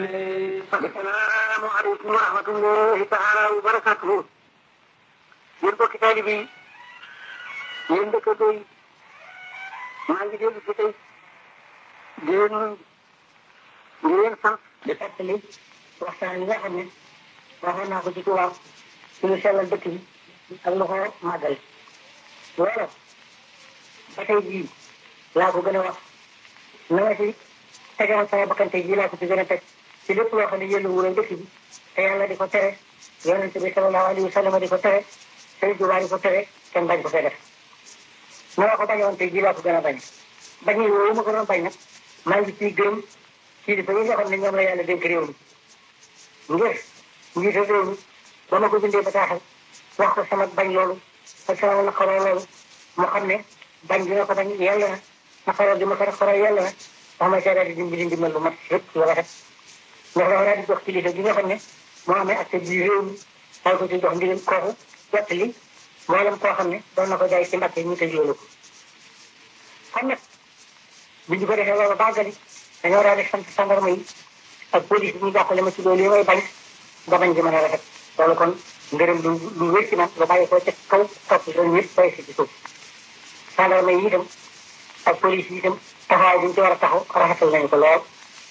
assalaamu aleykum wa rahmatullahi taala wa barakatuhu yéen bokki taalibe yi yéen dëkkandoo yi maa ngi dellu si tey di leen nuyu di leen sant di fàttali waxtaan yi nga xam ne waxoon naa ko ci tubaab ci lu sellal dëkk bi ak lu ko màggal loolu ba tey jii laa ko gën a wax na nga si tegewoon sama bakkante jii laa ko ci gën a teg ci lépp loo xam ne yëllu wural dëkk bi te yàlla di ko tere yonente bi sallallahu alayhi wa sallam di ko tere Sëriñ Tuubaa di ko tere kenn bañ ko fee def na nga ko bañoon tey jii laa ko gën a bañ bañ yooyu ma ko doon bañ nag maa ngi ciy gërëm kilifa yi nga xam ne ñoom la yàlla dénk réew mi ngir njiitu réew mi ba ma ko bindee bataaxal wax ko sama bañ loolu ak sama naqaroo loolu mu xam ne bañ bi nga ko bañ yàlla na naqaroo di ma ko naqaroo yàlla na wax ma seedaat di dimbali ndimbal lu mat lépp lu rafet ndax dafa daal di jox kilifa gi nga xam ne moo amee accès bi réew mi daal ko ci jox ndigal kooku jot li mboolem koo xam ne doon na ko jaay ci mbàkke ñu tëj loolu ko kon nag bi ñu ko defee loolu bàggali dañoo daal di sant sandarma yi ak police bi ñu jàppale ma ci loolu yi may bañ ba bañ gi mën a rafet loolu kon ngërëm lu lu wér ci man lu bàyyi ko ca kaw topp loolu ñëpp bay si ci suuf sandarma yi itam ak police yi itam taxawaay bi ñu ci war a taxaw rafetal nañu ko lool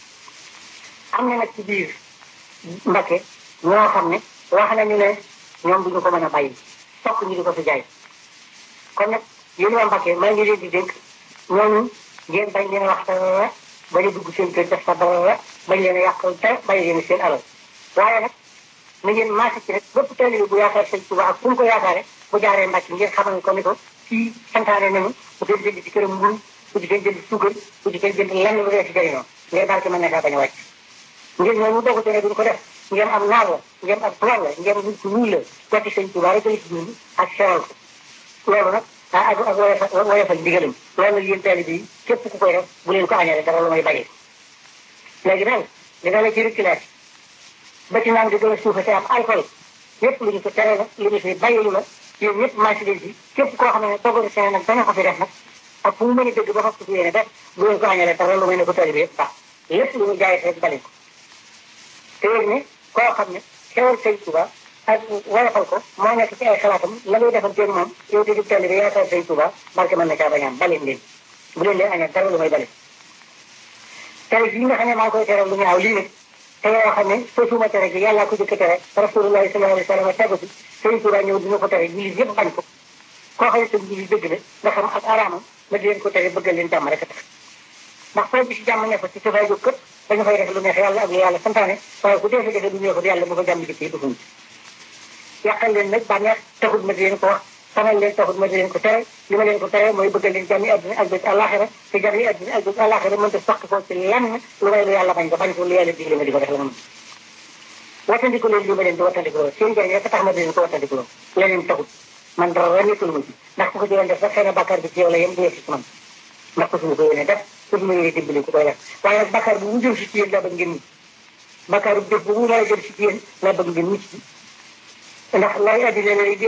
am na nag ci biir Mbakke ñoo xam ne wax nañu ne ñoom duñu ko mën a bàyyi fokk ñu di ko fi jaay kon nag yéen waa Mbakke maa ngi leen di dénk ñooñu ngeen bañ leen wax dara bañ a dugg seen kër def fa dara bañ leen a yàqal dara bañ leen seen alal waaye nag na ngeen maase ci rek bépp taalibe bu yaakaar sëñ Tuubaa ak fu mu ko yaakaare bu jaaree Mbakke ngeen xamal ko ni ko fii santaane nañu bu dee jënd ci këram mburu bu ci kenn jënd suukar bu ci kenn jënd lenn lu dee ci jëriñoo ngeen daal ci mën na kaa bañ a wàcc ngeen ñooñu dogu te ne duñ ko def ngeen am naar la ngeen am tubaab la ngeen nit ku ñuul la joti sëñ Tuubaa rek la ci dund ak sewal ko loolu nag ah ak ak woyofal woyofal ndigalam loolu nag yéen taalibe yi képp ku koy def bu leen ko añale dara lu may bàyyi léegi nag dina la ci reculage ba ci naan di gën a suufa te am alcool yépp lu ñu ko tere la lu ñu fi bàyyilu la yéen ñëpp marché leen ci képp koo xam ne toggalu seen nag dana ko fi def nag ak fu mu mën a dëgg ba fas ko fi yéene def bu leen ko añale dara lu may ne ko taalibe yëpp baax lépp lu ñu jaayee rek bale ko te yéen ne koo xam ne xewal sëñ Tuubaa ak woyofal ko moo nekk ci ay xalaatam la ngay defanteeg moom yow te di teel bi yaakaar sëñ Tuubaa barke mën na caa bañaam baleen leen bu leen leen añal dara lu may bale tere yi nga xam ne maa ngi koy tere lu ñaaw lii nag te yoo xam ne sosuma tere gi yàllaa ko jëkk tere rasulullahi sallallahu alayhi wa sallam tegu si sëñ Tuubaa ñëw dina ko tere jullit yëpp bañ ko koo xam ne tam jullit dëgg la nga xam ak araamam ma di leen ko tere bëggal leen jàmm rek a tax ndax foo gis jàmm ne ko ci safay jóg këpp dañu fay def lu neex yàlla ak lu yàlla santaane waaye ku dee fi defee lu neexul yàlla bu ko jàmm dikkee dufuñ yàqal leen nag bànneex taxut ma di leen ko wax xamal leen taxut ma di leen ko tere li ma leen ko tere mooy bëgg leen jàmmi àddina ak bés àllaaxira te jàmmi àddina ak bés àllaaxira mënta soqi ko ci lenn lu may lu yàlla bañ ko bañ ko lu yàlla digle ma di ko def la moom wattandiku leen li ma leen di wattandiku loolu seen njëriñ rek tax ma di leen ko wattandiku loolu leneen taxut man dara nekkul ma ci ndax ku ko ci doon def rek xëy na bàkkaar bi ci yow la yem du yegsi ci man ndax ko suñu ko yéene def ko suñu yéene dimbali ku koy def waaye nag bàkkaar bu mu jëm si ci yéen laa bëgg ngeen mucc bàkkaar bu def bu mu war a jëm si ci yéen laa bëgg ngeen mucc ndax lay addina la